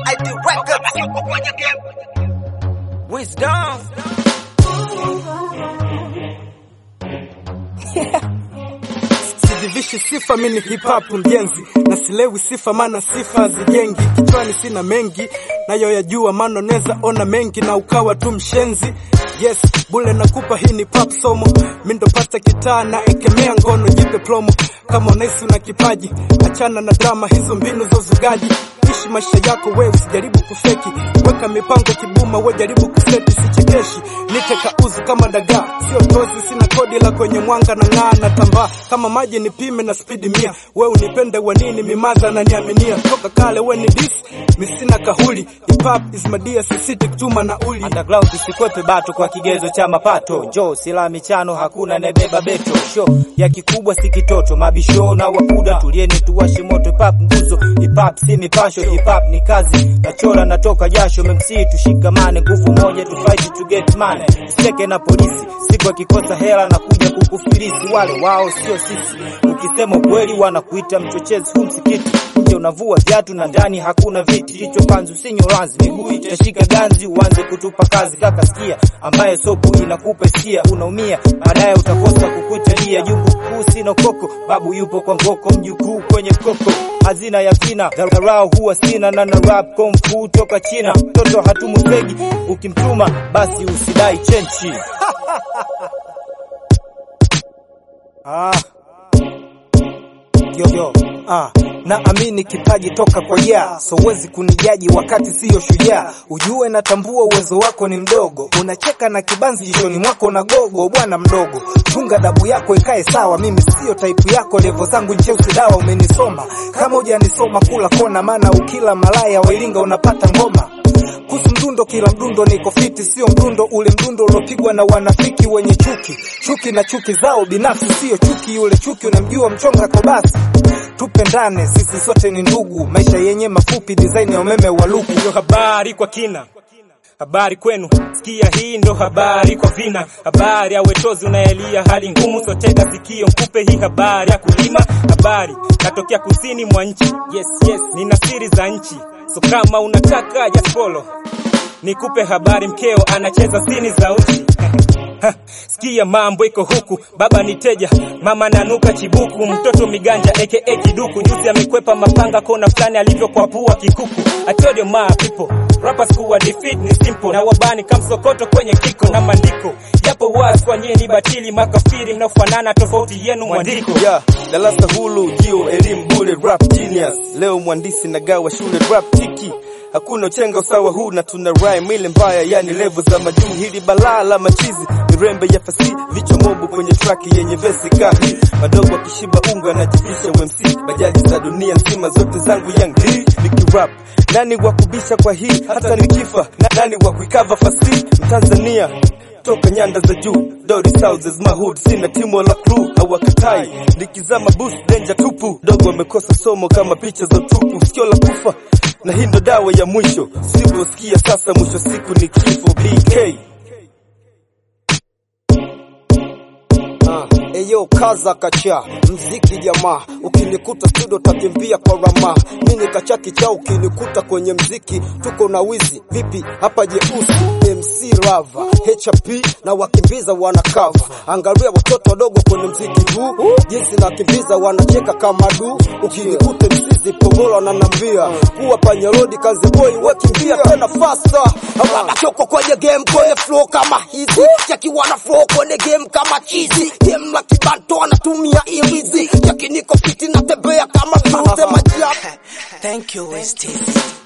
ID Records. Wisdom. sijivishi sifa mini hip hop mjenzi na silewi sifa maana sifa hazijengi kichwani sina mengi nayo yajua maana neza ona mengi na ukawa tu mshenzi yes bule nakupa hii ni pop somo mindopata kitaa na ekemea ngono jipe plomo kama unaisi una kipaji achana na drama hizo mbinu za uzugaji ishi maisha yako we usijaribu kufeki weka mipango kibuma we jaribu kuseti sichekeshi nite kauzu kama dagaa sio tozi sina kodi la kwenye mwanga na ng'aa na tambaa kama maji nipime na spidi mia we unipende wa nini mimaza na niaminia toka kale we ni dis misina kahuli hip hop is madia sisiti kutuma na uli Underground isikwepe bato kwa kigezo cha mapato. Jo sila michano hakuna nebeba beto. Show ya kikubwa si kitoto. Mabisho na wakuda tulieni tuwashe moto. Hip hop nguzo, hip hop si mipasho. Hip hop ni kazi. Nachora natoka jasho. Memsi tushikamane, nguvu moja tu fight to get money. Seke na polisi, siku akikosa hela na kuja kukufilisi. Wale wao sio sisi. Ukisema kweli wanakuita mchochezi hu msikiti. Nje unavua viatu na ndani hakuna viti. Kichwa panzu sinyo ranzi, miguu itashika ganzi, uanze kutupa kazi. Kaka sikia, ambaye sopu inakupa hisia, unaumia baadaye utakosa kukuitalia. Jungu kuu sina koko, babu yupo kwa ngoko, mjukuu kwenye koko, hazina ya vina dharau huwa sina na na rap kung fu toka China. Mtoto hatumutegi, ukimtuma basi usidai chenchi. Ah. Yo, yo. Ah. Naamini kipaji toka kwa ya so huwezi kunijaji wakati siyo shujaa. Ujue natambua uwezo wako ni mdogo, unacheka na kibanzi jichoni mwako na gogo. Bwana mdogo, chunga dabu yako ikae sawa. Mimi siyo type yako, levo zangu ncheusi dawa. Umenisoma kama hujanisoma, kula kona, maana ukila malaya wailinga unapata ngoma kuhusu mdundo, kila mdundo niko fiti, sio mdundo ule mdundo uliopigwa na wanafiki wenye chuki, chuki na chuki zao binafsi, sio chuki yule chuki unamjua mchonga kwa basi. Tupendane, sisi sote ni ndugu, maisha yenye mafupi, design ya umeme wa luku. Ndio habari kwa kina habari kwenu, sikia hii ndo habari kwa vina, habari ya wetozi unaelia hali ngumu, sotega sikio mkupe hii habari ya kulima, habari natokea kusini mwa nchi, yes yes, nina siri za nchi, so kama unataka just follow, nikupe habari, mkeo anacheza sini za uchi Ha, Sikia mambo iko huku, baba ni teja, mama nanuka chibuku, mtoto miganja aka kiduku, juzi amekwepa mapanga kona fulani alivyokwapua kikuku. I told you my people, rappers kuwa defeat ni simple, na wabani kamsokoto kwenye kiko na mandiko, japo wazi kwa nyinyi batili makafiri mnaofanana, tofauti yenu mwandiko. yeah, darasa hulu jio elimu bure rap genius leo mwandisi nagawa shule rap tiki hakuna uchenga usawa huu na tuna rhyme ile mbaya yani level za majuu hili balaa la machizi mirembe ya fasi vichwa mobu kwenye track yenye vesi kahi madogo akishiba unga anajivisha UMC bajaji za dunia nzima zote zangu young D nikirap nani wa kubisha kwa hii hata nikifa na nani wa kuikava fasi Mtanzania toka nyanda za juu Dodi Souths my hood sina timu wala crew hawakatai nikizama boost danger tupu dogo wamekosa somo kama picha za tupu sikio la kufa na hii ndo dawa ya mwisho siposikia sasa mwisho siku ni kifo BK Ah, eyo kaza kacha mziki jamaa, ukinikuta studio takimbia kwa rama, mimi kacha kicha, ukinikuta kwenye mziki tuko na wizi vipi hapa jeusi MC Rava HP na wakimbiza wanakava, angalia watoto wadogo kwenye mziki huu jinsi nakimbiza wanacheka kama du, ukinikuta msizi pogolo ananambia kuwa panyarodi kazi boy wakimbia tena faster, hapa choko kwenye game kwenye flow kama hizi, chaki wana flow kwenye game kama chizi, game la kibanto anatumia ilizi, chaki niko fiti natembea kama blue, sema jab Thank you, Westies.